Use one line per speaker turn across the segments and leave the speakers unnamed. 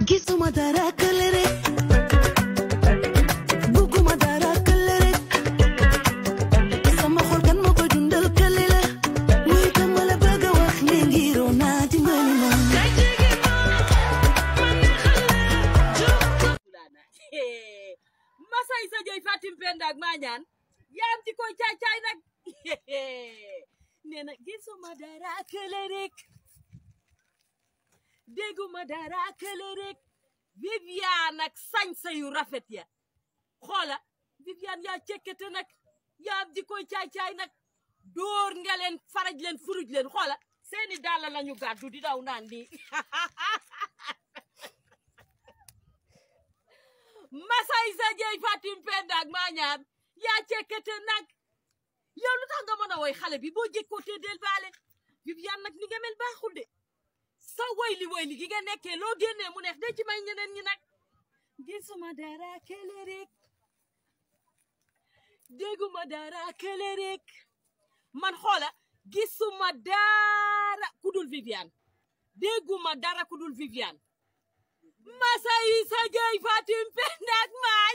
gisuma dara kële rek bugguma dara kële rek sama xol kan moo koy dundal kële la luy dama la bëgg a wax ne ngiroo naa dimbali ma
fulana masay sa joy fatim penda ak mañaan yaam ci koy caay caay nag nee na gisuma dara kële rek dégguma dara kële rek Viviane ak sañsa yu rafet ya xoola Viviane yaa cekkete nag yaam ji koy caay caay nag dóor nga leen faraj leen furuj leen xoola seeni dàll lañu gàddu di daw naan nii masay sa jeey fatim penda ak maañaan yaa cekkete nag yow lu tax nga mën a woy xale bi boo jékkootee del baale Viviane nag ni nga mel baaxul de sa woyli woyli gi nga nekkee loo génnee mu neex de ci may ñeneen ñi nag gisuma dara kële rek dégguma dara kële rek man xoola gisuma dara ku dul Viviane dégguma dara ku dul Viviane masay sa jeey fatim penda ak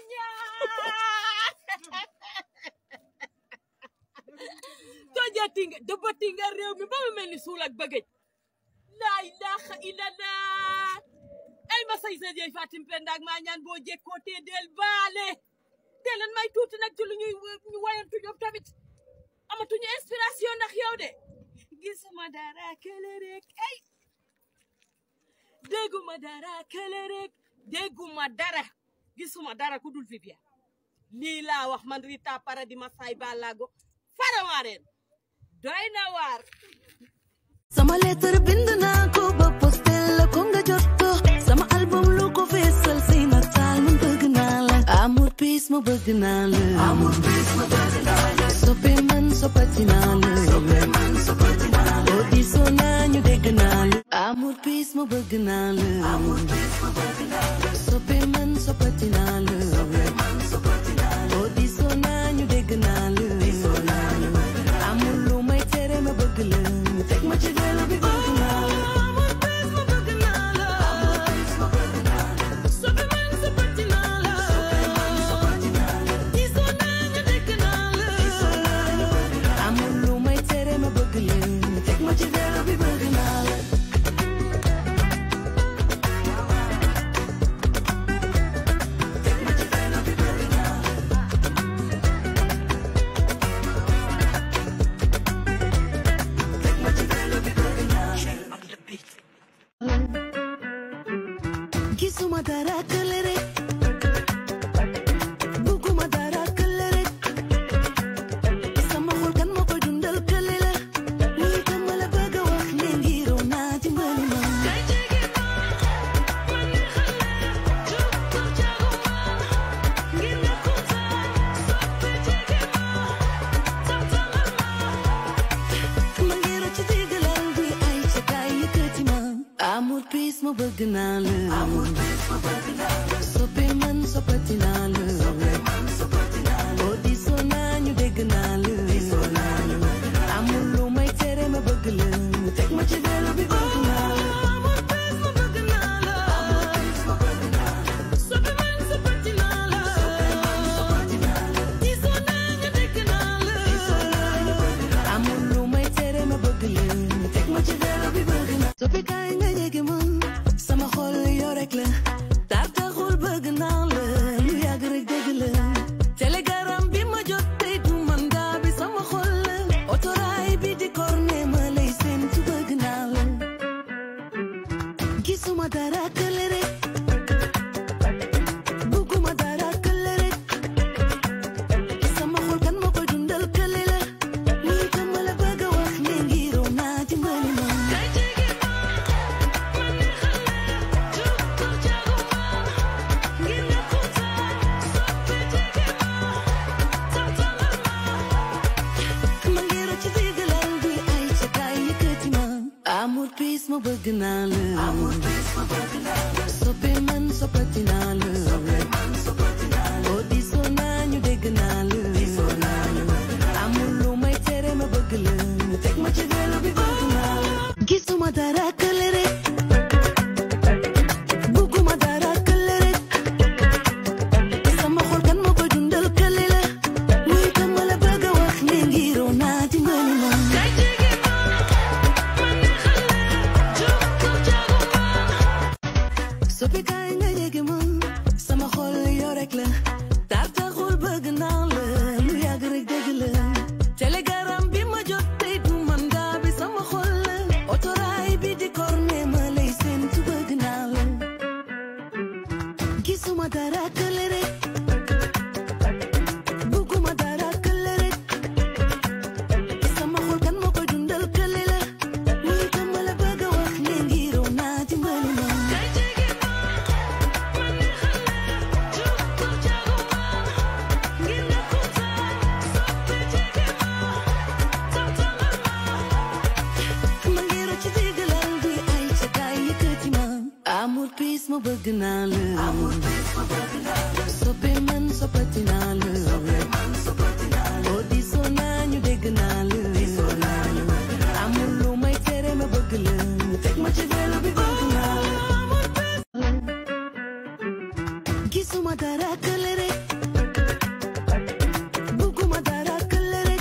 maañaan tojati nga dëbbati nga réew mi ba mu mel ni suul ak bëggëj laa ilaha illallah ay ma say sa jeey fatim penda ak maa ñaan boo jekkootee del baale te leen may tuuti nag ci lu ñuy ñu wayantu ñoom tamit amatuñu inspiration ndax yow de gisuma dara kële rek ay dégguma dara kële rek dégguma dara gisuma dara ku dul Viviane lii laa wax man Rita Paradis ma say balago farawaareen doy na waar
sama lettre bind naa ko ba postel la ko nga jot ko sama album lu ko feesal say nataal man bëgg naa la amour peace ma bëgg naa la amour peace ma bëgg naa la soppe man soppati naa la soppe man soppati naa la boo diisoo naa ñu dégg naa la amour peace ma bëgg naa la amour peace ma bëgg naa la soppe man soppati naa la soppe man soppati naa la boo diisoo naa ñu dégg naa la diisoo naa ñu amul lu may tere ma bëgg la teg ma ci vélo bi bëgg naa la amul peace ma bëgg naa la amul peace ma bëgg naa la soppe man soppati naa la soppe man soppati naa la diisoo naa ñu dégg naa la diisoo naa ñu bëgg naa la amul lu may tere ma bëgg la teg ma ci vélo bi bëgg naa la teg ma ci vélo bi bëgg naa la teg ma ci vélo bi bëgg naa la gisuma dara kële rek bugguma dara kële rek sama xol kan moo koy dundal kële la lii dama la bëgg a wax ne ngiroo naa dimbali ma ma ngiroo ci diggalal bi ay ca kaay yëkkati ma amour peace ma bëgg naa la amour peace ma bëgg naa la soppe man soppati naa la soppe man soppati naa la boo diisoo naa ñu dégg naa la diisoo naa ñu amul lu may tere ma bëgg la teg ma ci vélo bi bëgg naa la amour peace ma bëgg naa la amour peace ma bëgg naa la soppe man soppati naa la soppe man soppati naa la diisoo naa ñu dégg naa la diisoo naa ñu amul lu may tere ma bëgg la teg ma ci vélo bi bëgg naa soppe kaay nga jege ma sama xol yoo rek la tar taxul bëgg naa la lu yàgg rek dëgg la télégaram bi ma jot tey du man daa bi sama xol la otoraay bi di korne ma lay séentu bëgg naa la gisuma dara kële rek bugguma dara kële rek sama xol kan moo koy dundal kële la lii dama la bëgg a wax ne ngiroo naa dimbali ma ma ngiroo ci diggalal bi ay ca kaay yëkkati ma amour peace ma bëgg naa la amour peace ma bëgg naa la soppi kaay nga yéegi ma sama xol yow rek la tar taxul bëgg naa la lu yàgg rek dëgg la telegram bi ma jot tey du man daa bi sama xol la otoraay bi di korne ma lay séentu bëgg naa la gisuma dara kële rek bugguma dara kële rek sama xol kan moo koy dundal kële la lii ko ma la bëgg a wax ne ngiroo naa dimbali ma kay jege ma man ne xale jóg ko jago ma ngir nga kontaan soppe jege ma tawtalal ma ma ngi rocc ci diggalal bi ay ca kaay yëkkati ma amour peace ma bëgg naa la amour peace ma bëgg naa la soppe man soppati naa la soppe man soppati naa la oo diisoo naa ñu dégg naa la diisoo naa ñu amul lu may tere ma bëgg la teg ma ci vélo bi bëgg naa la amour peace gisuma dara kële rek bugguma dara kële rek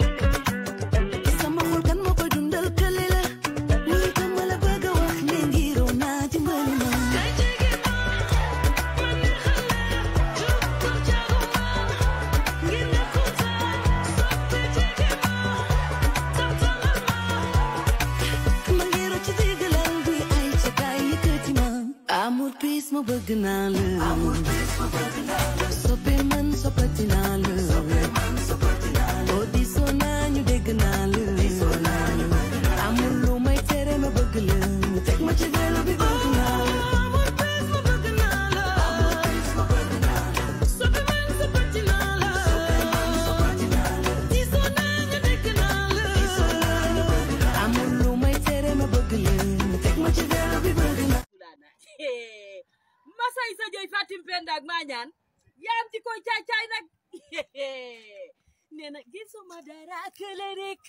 sama xol kan moo koy dundal kële la lii ko ma la bëgg a wax ne ngiroo naa dimbali ma kay jege ma man ne xale jóg ko jago ma ngir nga kontaan soppe jege ma tawtalal ma ma ngi rocc ci diggalal bi ay ca kaay yëkkati ma amour peace ma bëgg naa la amour peace ma bëgg naa la soppe man soppati naa la soppe man soppati naa la oo diisoo naa ñu dégg naa la diisoo naa ñu amul lu may tere ma bëgg la teg ma ci vélo bi bëgg naa la amour peace ma bëgg naa la amour peace ma bëgg naa la soppe man soppati naa la soppe man soppati naa la diisoo naa ñu dégg naa la diisoo naa ñu amul lu may tere ma bëgg la teg ma ci vélo bi bëgg naa
Fulana masay sa joy Fatim Penda ak Mañaan yaam ci koy caay caay nag nee na gisuma dara kële rek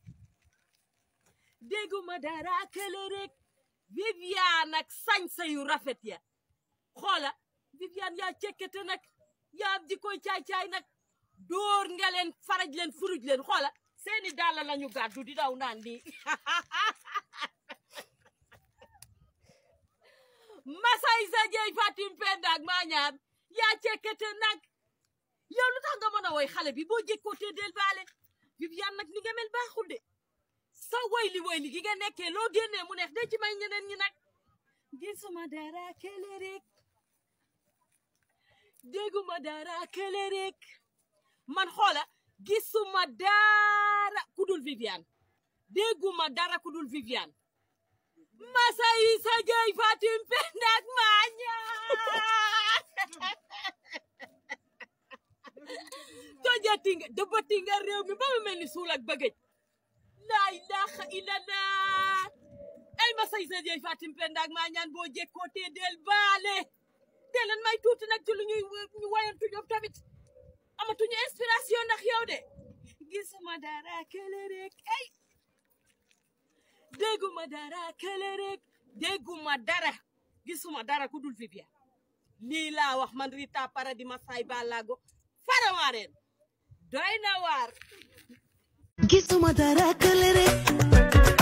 dégguma dara kële rek Viviane ak sañsa yu rafet ya xoola Viviane yaa cekkete nag yaam ci koy caay caay nag dóor nga leen faraj leen furuj leen xoola seeni dàll lañu gàddu di daw naan di masay sa jeey Fatim Penda ak Mañaan yaa cekkete nag yow lu tax nga mën a woy xale bi boo jékkoo te del baale Viviane nag ni nga mel baaxul de sa woy li woy li gi nga nekkee loo génnee mu neex de ci may ñeneen ñi nag gisuma dara kële rek dégguma dara kële rek man xoola gisuma dara ku dul Viviane dégguma dara ku dul Viviane masay sa jeey Fatim Penda ak Mañaan tojati nga dëbbati nga réew mi ba mu mel ni suul ak bëggëj laa ilaha illallah ay masay sa jeey Fatim Penda ak Mañaan boo jekkoo te del baale te leen may tuuti nag ci lu ñuy ñu wayantu ñoom tamit amatuñu inspiration ndax yow de gisuma dara kële rek ay dégguma dara kële rek dégguma dara gisuma dara ku dul Viviane lii laa wax man Rita Paradis Masay Balago faramareen doy na waar
gisuma dara kële rek